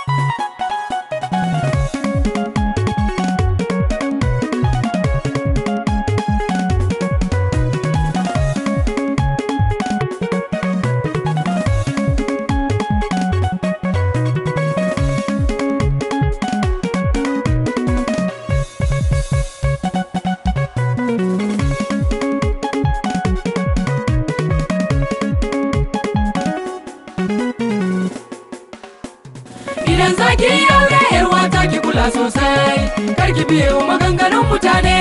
Idan zaki aure yar wata ki kula sosai kar ki biye wa maganganun mutane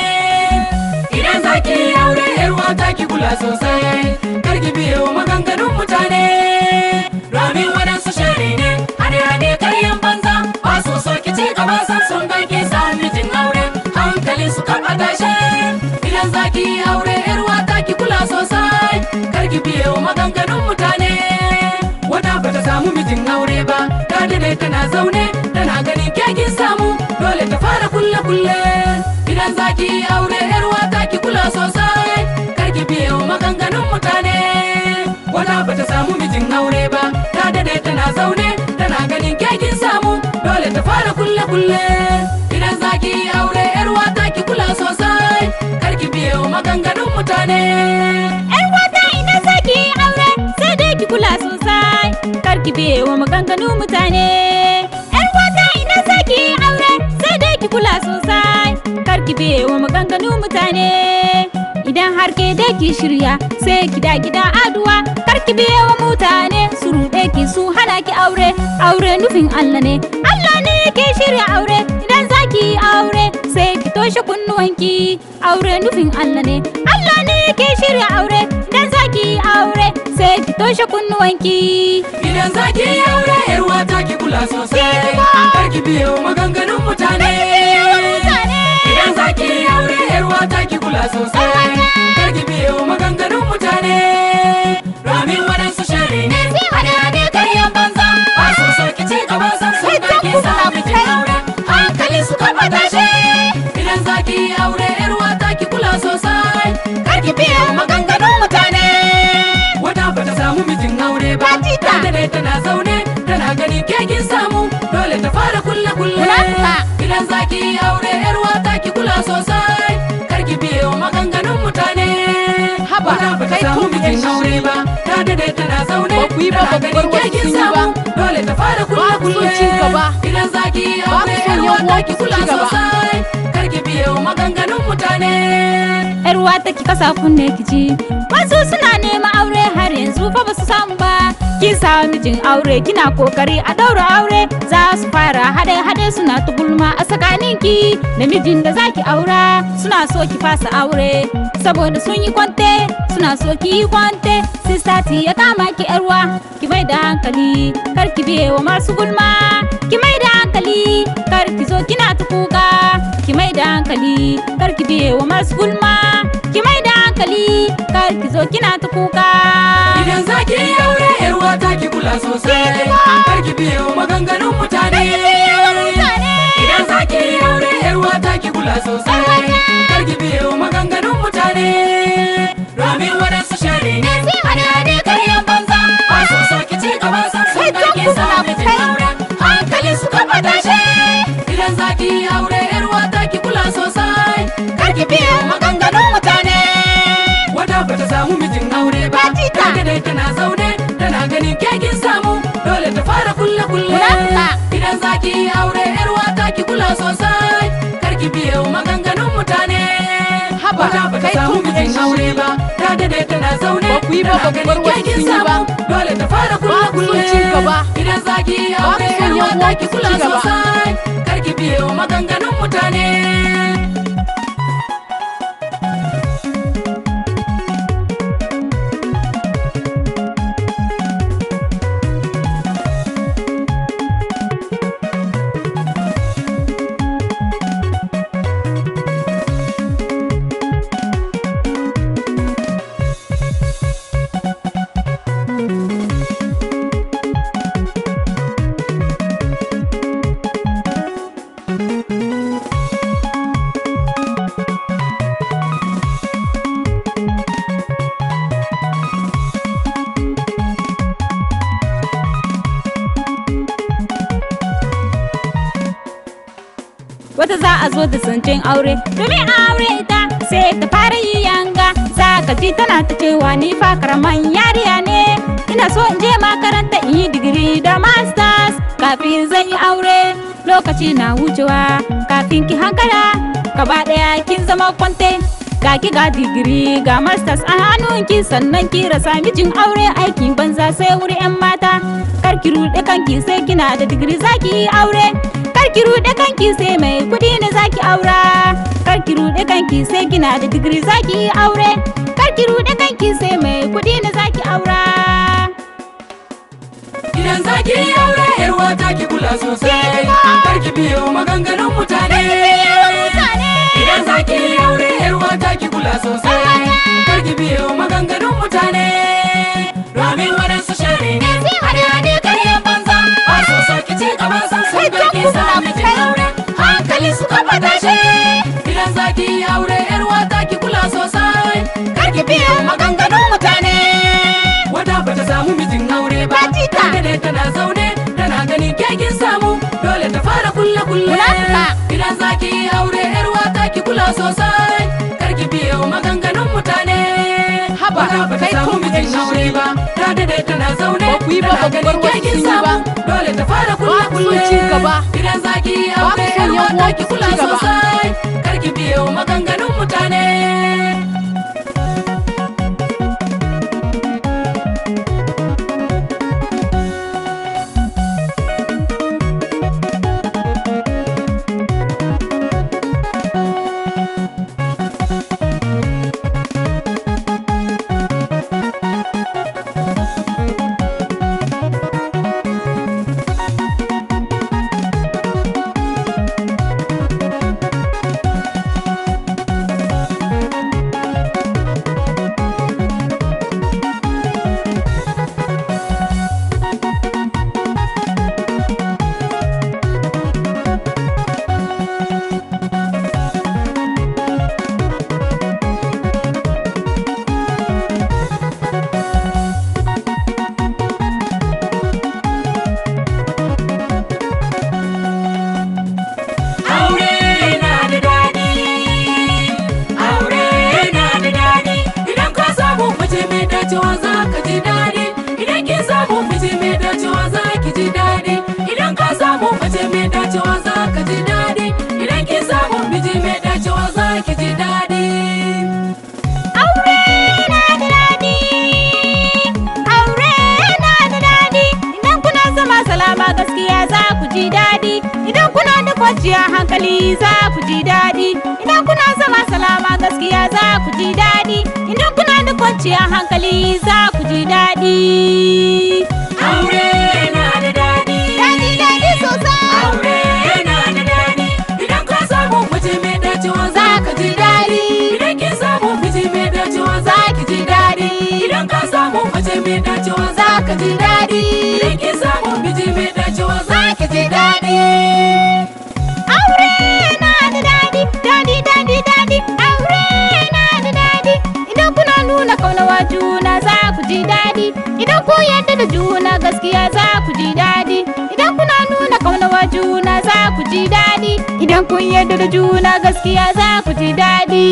Idan zaki aure yar wata ki kula sosai kar ki biye wa maganganun mutane Domin waɗansu shari ne hane hane karyan banza ba su so ki ci gaba san sun ga ki samu mijin aure hankali su kan tashe Idan zaki aure yar wata ki kula sosai kar ki biye wa maganganun mutane wata bata samu mijin aure ba ta dade tana zaune tana ganin kekin samu dole ta fara kulle kulle idan zaki aure yar wata ki kula sosai kar ki biye wa maganganun mutane wata bata samu mijin aure ba ta dade tana zaune tana ganin kekin samu dole ta fara kulle kulle idan zaki aure yar wata ki kula sosai kar ki biye wa maganganun mutane Yar wata idan zaki yi aure sai dai ki kula sosai kar ki biye wa maganganu mutane. Yar wata idan zaki yi aure sai dai ki kula sosai kar ki biye wa maganganu mutane. Idan har ke dai ki shirya sai ki da gida aduwa kar ki biye wa mutane su ruɗe ki su hana ki aure aure nufin Allah ne Allah ne ke shirya aure idan zaki yi aure sai ki toshe kunnuwanki aure nufin Allah ne Allah ne ke shirya aure idan zaki yi aure sai ki toshe kunnuwanki Idan zaki aure yar wata ki kula sosai kar ki biye wa maganganun mutane Idan zaki aure yar wata ki kula sosai kar ki biye wa maganganun mutane Domin waɗansu shari ne hane hane karyan banza ba su so ki ci gaba san sun ga ki samu mijin aure hankali su kafa tashe Idan zaki aure yar wata ki kula sosai kar ki biye wa maganganun mutane wata bata samu mijin aure ba Fatita. ta dade tana zaune tana ganin kekin samu dole ta fara kulle kulle Munafuka. idan zaki aure yar wata ki kula sosai kar ki biye wa maganganun mutane Haba, wata bata kai samu kun mijin shi. aure ba ta dade tana zaune Ba ku yi ba, tana ba ku bar ganin wasu kekin sun yi ba. samu dole ta fara kulle Ba ku son kulle ci gaba. idan zaki Ba ku aure son yar yan wata uwanku ki su kula ci gaba. sosai kar ki biye wa maganganun mutane yar wata ki kasa kunne ki ji wasu suna neman aure har yanzu fa basu samu ba kin samu mijin aure kina kokari a daura aure za su fara hade hade suna ta gulma a tsakanin ki da mijin da zaki aura suna so ki fasa aure saboda sun yi kwante suna so ki yi kwante sistati ya kama ki yarwa ki mai da hankali kar ki biye wa masu gulma ki mai da hankali kar ki zo kina ta kuka ki mai da hankali kar ki biye wa masu gulma ki mai da hankali kar ki zo kina ta kuka Idan zaki aure yar wata ki kula sosai kar ki biye wa maganganun mutane Idan zaki aure yar wata ki kula sosai kar ki biye wa maganganun mutane Domin waɗansu shari ne hane hane karyan banza ba su so ki ci gaba san sun ga ki samu mijin aure hankali su kafa tashe Idan zaki aure yar wata ki kula sosai kar ki biye wa maganganun mutane wata bata samu mijin aure ba Fatita. ta dai tana zaune tana ganin kekin samu dole ta fara kulle kulle Munafuka. idan zaki aure yar wata ki kula sosai kar ki biye wa maganganun mutane Haba, wata bata kai samu kun mijin shi. aure ba ta dade tana zaune Ba ku yi ba, tana ba ku bar ganin wasu kekin sun yi ba. samu dole ta fara kulle Ba ku son kulle ci gaba. idan zaki Ba ku aure son yar yan wata ki uwanku su kula ci gaba. sosai kar ki biye wa maganganun mutane wata za a zo da zancen aure domin a aure ita sai ta fara yi yanga za ka ji tana ta cewa ni fa karaman yariya ne ina so in je makaranta in yi digiri da masters kafin zan yi aure lokaci na wucewa kafin ki hankala gaba daya kin zama kwante ga ki ga digiri ga masters a hannunki sannan ki rasa mijin aure aikin banza sai wuri yan mata kar ki rude kanki sai kina da digiri zaki yi aure kar ki rude kanki sai mai kudi ne zaki aura kar ki rude kanki sai kina da digiri zaki yi aure kar ki rude kanki sai mai kudi ne zaki aura Idan zaki yi aure yar wata ki kula sosai Kar ki biyo maganganun mutane Idan zaki yi aure yar wata ki kula sosai Kar ki biyo maganganun mutane Domin waɗansu shari ne hade-hade karyan banza Ba so so ki ci gaba san sun ga ki sami jin aure Hankali suka fata shi Idan zaki yi aure yar wata ki kula sosai Kar ki biyo maganganun mutane Wata bata samu mijin aure ba Batita. Tana ne tana zaune tana ganin kekin samu Dole ta fara kulle kulle Munafuka. Idan zaki yi aure yar wata ki kula sosai Kar ki biyo maganganun mutane Haba, Wata bata kai samu kun mijin gaishe. aure ba Ta dade tana zaune Ba ku yi ba, tana ba ku ganin bar kekin kekin samu. samu Dole ta fara kulle Ba ku son kulle ci gaba. Idan zaki yi Ba ku aure son yar yan wata uwanku ki su kula ci gaba. sosai Kar ki biyo maganganun mutane Aure na da daɗi, aure na da daɗi. Idan ka samu mace mai dacewa za ka ji daɗi. Idan kin samu mace mai dacewa za ki ji daɗi. Idan ka samu mace mai dacewa za ka ji daɗi. Idan kin samu miji mai dacewa za ki ji daɗi. aure na da daɗi aure na da daɗi idan kuna zama salama gaskiya za ku ji daɗi idan kuna da kwanciyar hankali za ku ji daɗi idan kuna zama salama gaskiya za ku ji daɗi idan kuna da kwanciyar hankali za ku ji daɗi Aure na da daɗi. daɗi daɗi sosai Aure na da daɗi. Idan ka samu mace mai dacewa za ka ji daɗi. Idan kin samu miji mai dacewa za ki ji daɗi. Idan ka samu mace mai dacewa za ka ji daɗi. Idan kin samu miji mai dacewa za ki ji daɗi. aure na da daɗi daɗi daɗi daɗi aure na da daɗi idan kuna nuna kaunawa juna za ku ji daɗi idan ku yadda da juna gaskiya za ku ji daɗi idan kuna nuna kaunawa juna za ku ji daɗi idan kun yadda da juna gaskiya za ku ji daɗi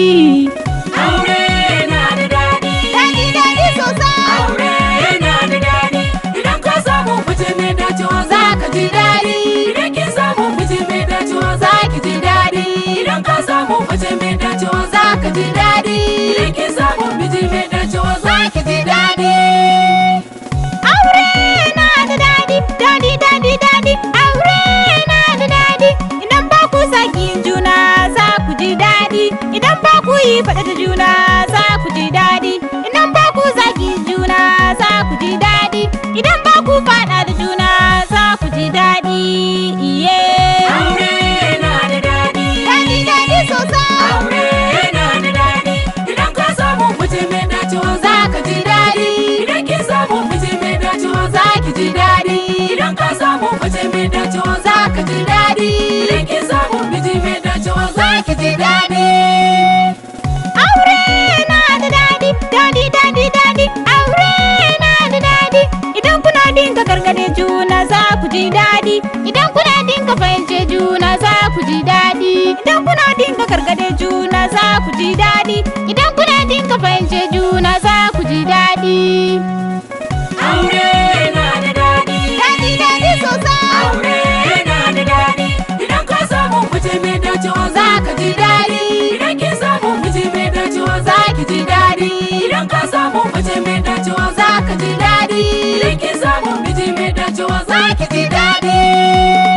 Aure na da daɗi. daɗi daɗi sosai Aure na da daɗi. Idan ka samu mace mai dacewa za ka ji daɗi. Idan kin samu miji mai dacewa za ki ji daɗi. Idan ka samu mace mai dacewa za ka ji daɗi. Idan kin samu miji mai dacewa za ki ji daɗi. aure na da daɗi daɗi daɗi daɗi aure na da daɗi idan ba ku saki juna za ku ji daɗi idan ba ku yi faɗa da juna za ku ji daɗi idan ba ku zagi juna za ku ji daɗi idan ba ku faɗa da juna za ku ji daɗi iye Aure na da daɗi. daɗi daɗi sosai Aure na da daɗi. Idan ka samu mace mai dacewa za ka ji daɗi. Idan kin samu miji mai dacewa za ki ji daɗi. Idan ka samu mace mai dacewa za ka ji daɗi. Idan kin samu miji mai dacewa za ki ji daɗi. aure na da daɗi daɗi daɗi daɗi aure na da daɗi idan kuna dinga gargade juna za ku ji daɗi idan kuna dinga fahimce juna za ku ji daɗi idan kuna dinga gargade juna za ku ji daɗi idan kuna dinga fahimce juna za ku ji daɗi Aure na da daɗi. daɗi daɗi sosai Aure na da daɗi. Idan ka samu mace mai dacewa za ka ji daɗi. Idan kin samu miji mai dacewa za ki ji daɗi. Idan ka samu mace mai dacewa za ka ji daɗi. Idan kin samu miji mai dacewa za ki ji daɗi.